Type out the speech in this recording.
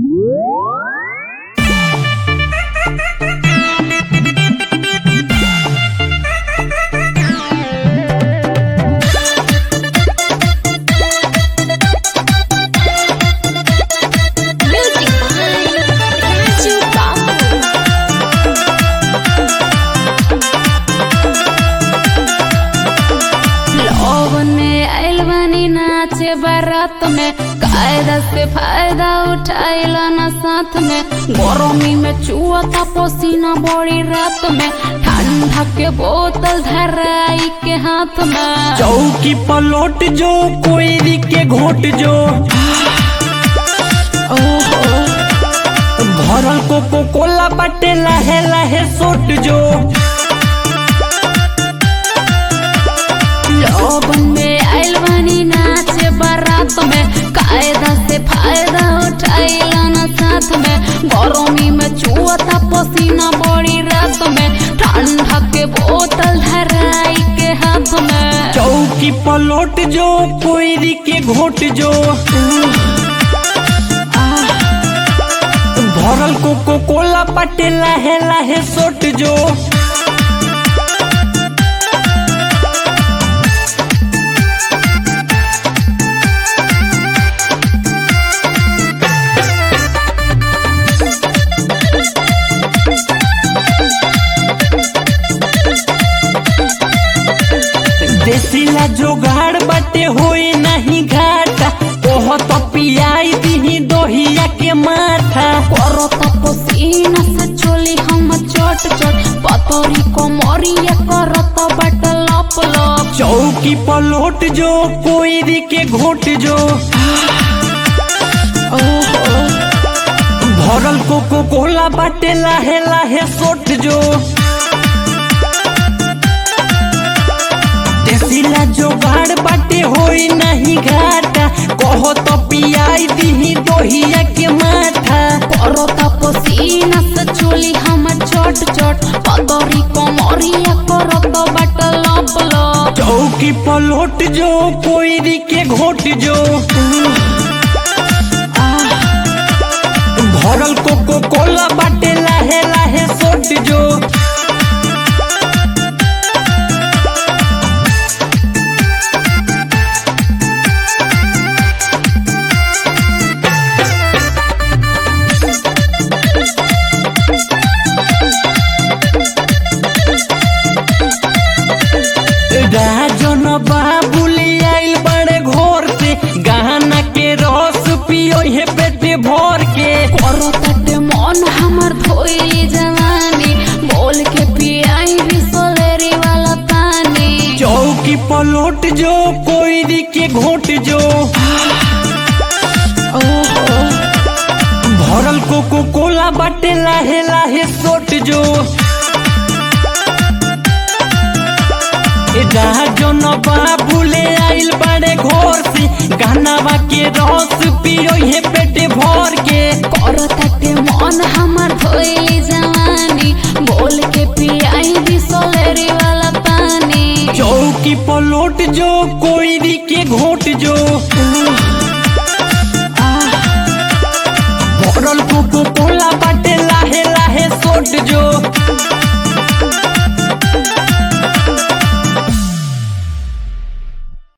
Music by Raju Babu. लोगन में आइल बानी नाचे बारात में कायदा से फायदा उठाइला ना साथ में गरमी में चुआता पसीना बड़ी रात में ठंडा के बोतल धराई के हाथ में चौकी पलोट जो कोयरी के घोट जो ओहो भरल कोको कोला बाटे लहे लहे सोट जो लोगन में आइल बानी नाचे बारात में कायदा से फायदा उठाइला ना साथ में गरमी में चुआता पसीना बड़ी रात में ठंडा के बोतल धराई के हाथ में चौकी पलोट जो कोयरी के घोट जो भरल कोको कोला बाटे लहे लहे सोट जो देसीला जोगाड़ बाटे होई नहीं घाटा ओह तो पियाई दीही दोहिया के माथा करता पसीना से चोली हम चट चट पतोरी कोमरिया करता बट लप लप चौकी पलोट जो कोयरी के घोट जो ओहो भरल कोको कोला बाटे लाहे लाहे सोट जो देसीला जोगाड़ बाटे होई नहीं घाटा कहो तो पियाई दीही दोहिया के माथा करता पसीना से चोली हम चट चट पतोरी कोमरिया करता बट लप लप चौकी पलोट जो कोयरी के घोट जो भरल कोको कोला बाटे लाहे लाहे सोट जो राजन बाबुली आइल बड़े घोर से गहना के रस पियो हे पेटे भर के करता मन हमर धोई जवानी बोल के पियाई बिसलेरी वाला पानी चौकी पलोट जो कोयरी के घोट जो ओहो भरल कोको कोला बाटे लाहे लाहे सोट जो राजन बाबुले आइल बड़े घोर से गहनावा के रस पियो हे पेटे भर के करताटे मन हमर धोइली जवानी बोल के पियाई बिसलेरी वाला पानी चौकी पलोट जो कोयरी के घोट जो भरल कोको कोला बाटे लाहे लाहे सोट जो